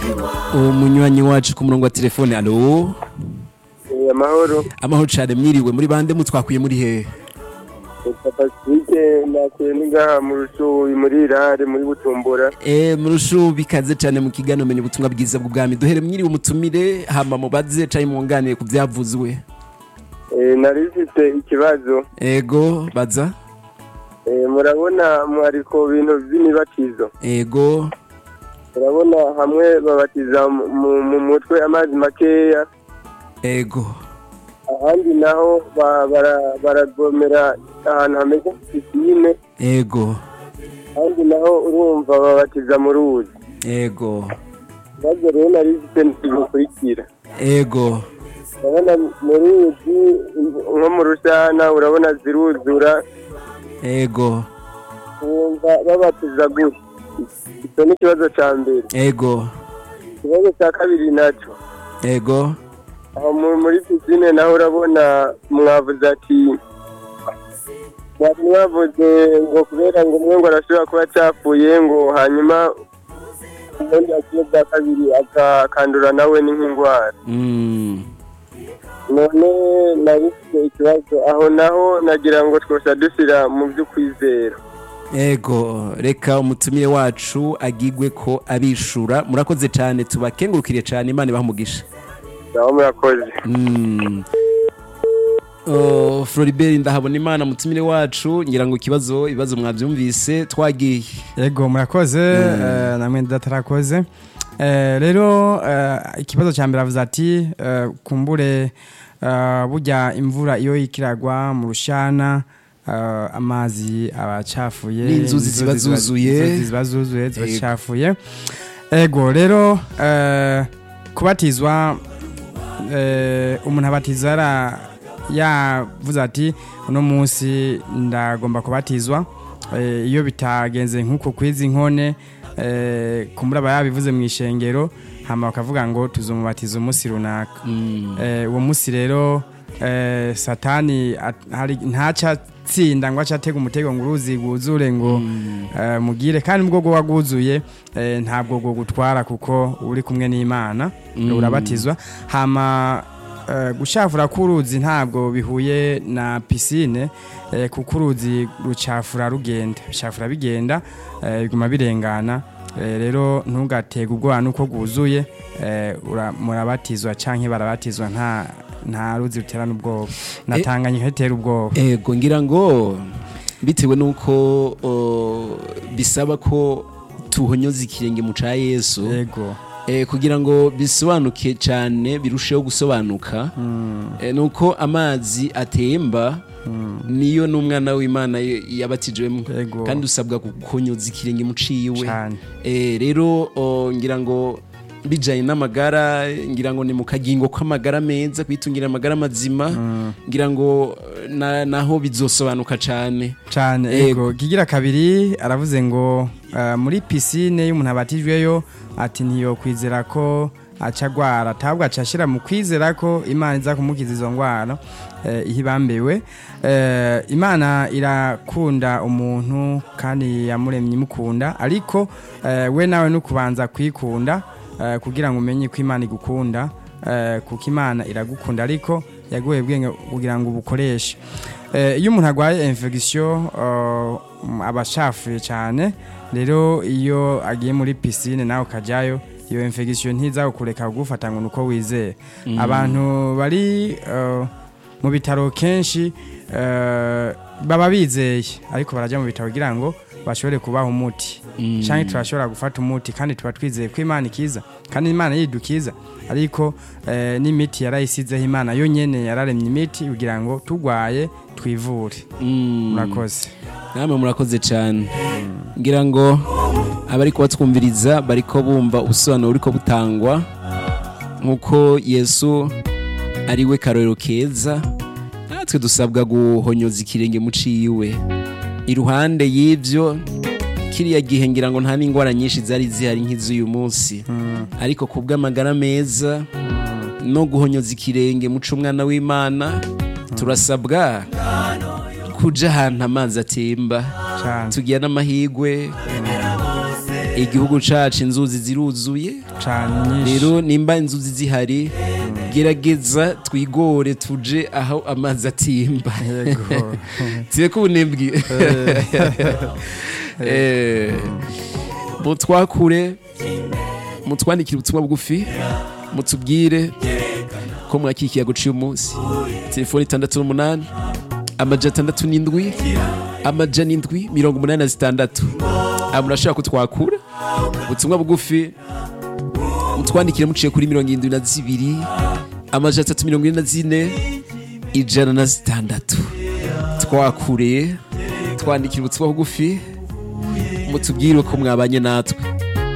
umunywanyi wacu ku murongo wa telefone alo Eh, amahoro amahoro cyane mwiriwe muri bande mutwakwiye muri hehe Pacifique nakuye n'ingaha mu rushubi muri irare muri butumbura Eh murushu bikaze cyane mu kiganiro menye ubutumwa bwiza bw'ubwami duhere mwiriwe umutumire hama mubaze cayi mwunganire ku byavuzwe Eh, nari mfite ikibazo ego baza Eh, murabona mwariko bintu by'imibatizo ego murabona hamwe babatiza mu- mu- mu mutwe amazi makeya ego ahandi naho ba- bara- baragomera ahantu hameze nka pisine ego ahandi naho urumva babatiza mu ruzi ego ikibazo rero nari mfite ntibikurikira ego urabona mu ruzi nko mu rusana urabona ziruzura ego wumva babatiza gutya icyo ni ikibazo cya mbere ego ikibazo cya kabiri nacyo ego aho mu- muri pisine naho urabona mwavuze ati mwari mwavuze ngo kubera ngo umwe ngo arashobora kuba acapfuye ngo hanyuma ubundi akwiye bwa kabiri akakandura nawe ni nk'indwara mm. none nabifite ikibazo aho naho nagira ngo twose dushyira mu by'ukwizera ego reka umutumire wacu agigwe ko abishura murakoze cyane tubakengurukire cyane imana ibaha naho murakoze Mm. Oh, Floribert ndahabona imana mutumire wacu ngira ngo ikibazo ibibazo mwabyumvise twagiye yego murakoze eh, namwe ndatarakoze Eh, rero eh, ikibazo cya mbere avuze ati eh, kumbure eh, burya imvura iyo ikiragwa mu rushana eh, amazi aba acafuye N'inzuzi ziba inzuzi zuzuye. inzuzi ziba zuzuye ziba Yego. zicafuye ego rero eh, kubatizwa eh, umuntu abatiza yara- yavuze ati uno munsi ndagomba kubatizwa Eh, iyo bitagenze nk'uko kwiza inkone eh, kumbura aba yabivuze mu ishengero hama bakavuga ngo tuzumubatiza umunsi runaka Mm. Eh, uwo munsi rero eh, satani at- hari- ntaca atsinda ngo aca atega umutego ngo uruzi rwuzure ngo eh, mugire kandi ubwo bwo wagwuzuye eh, ntabwo bwo gutwara kuko uba uri kumwe n'imana Mm. urabatizwa hama eh, gucafura k'uruzi ntabwo bihuye na pisine eh, kuko uruzi rucafura rugenda bicafura bigenda eh, biguma birengana Eh, rero ntugatege ubwoba nuko rwuzuye eh, ura- murabatizwa canke barabatizwa nta nta ruzi rutera n'ubwoba natanganye ritera ubwoba ego ngira ngo bitewe n'uko oh, bisaba ko tuhonyoza ikirenge mu ca yesu yego eh, kugira ngo bisobanuke cyane birusheho gusobanuka eh, nuko amazi atemba niyo n'umwana w'imana y- yabatijwemo Yego. kandi usabwa gukonyoza ikirenge mu ciwe cane eh, rero oh, ngira ngo bijanye n'amagara ngira ngo ni mu kagingo kw'amagara meza kwitungira amagara mazima ngira ngo eh, na, naho bizosobanuka cane cane Yego. ego kigira kabiri aravuze ngo eh, muri pisine y'umuntu abatijweyo ati ntiyokwizera ko aca agwara atabwo aca ashira mu kwizera ko imana iza kumukiza izo ngwara eh, iyo ibambewe Eh, imana irakunda umuntu kandi yamuremye imukunda ariko eh, we nawe no kubanza kwikunda eh, kugira ngo umenye ko imana igukunda eh, kuko imana iragukunda ariko yaguye ubwenge kugira ngo ubukoreshe Eh, iyo umuntu arwaye infection uh, aba ashafuye cyane rero iyo agiye muri pisine nawe ukajyayo iyo infection ntiza kukureka kugufata ngo nuko wizeye abantu bari uh, mu bitaro kenshi uh, baba bizeye ariko barajya mu bitaro kugira ngo bashobore kubaha umuti Mm. cyangwa turashobora gufata umuti kandi tuba twizeye ko imana ikiza kandi imana yidukiza ariko eh, n'imiti yarayisizeho imana yo nyene yararemye imiti kugira ngo turwaye twivure Mm. murakoze namwe murakoze cyane ngira ngo abari kubatwumviriza bariko bumva ubusobanuro buriko butangwa nk'uko yesu ari we karorero keza natwe dusabwa guhonyoza ikirenge mu ciwe iruhande y'ivyo kiriya gihe ngira ngo nta n'indwara nyinshi zari zihari nk'iz'uyu munsi ariko ku bw'amagara meza no guhonyoza ikirenge muca umwana w'imana turasabwa kuja ahantu amazi atemba cyane tugira n'amahigwe igihugu cacu inzuzi ziruzuye cane nyinshi rero nimba inzuzi zihari gerageza twigore tuje aho amazi atimba Yego. tureke ubunebwe Eh, mutwakure mutwandikire ubutumwa bugufi mutubwire ko mwakikiye guciye umunsi telefoni itandatu n'umunani amajana atandatu n'indwi amajana indwi mirongo umunani na zitandatu aba murashobora kutwakura ubutumwa bugufi mutwandikire muciye kuri mirongo irindwi na zibiri amajana atatu mirongo ine na zine ijana na zitandatu twakure twandikira ubutumwa bugufi mutubwire ko mwabanye natwe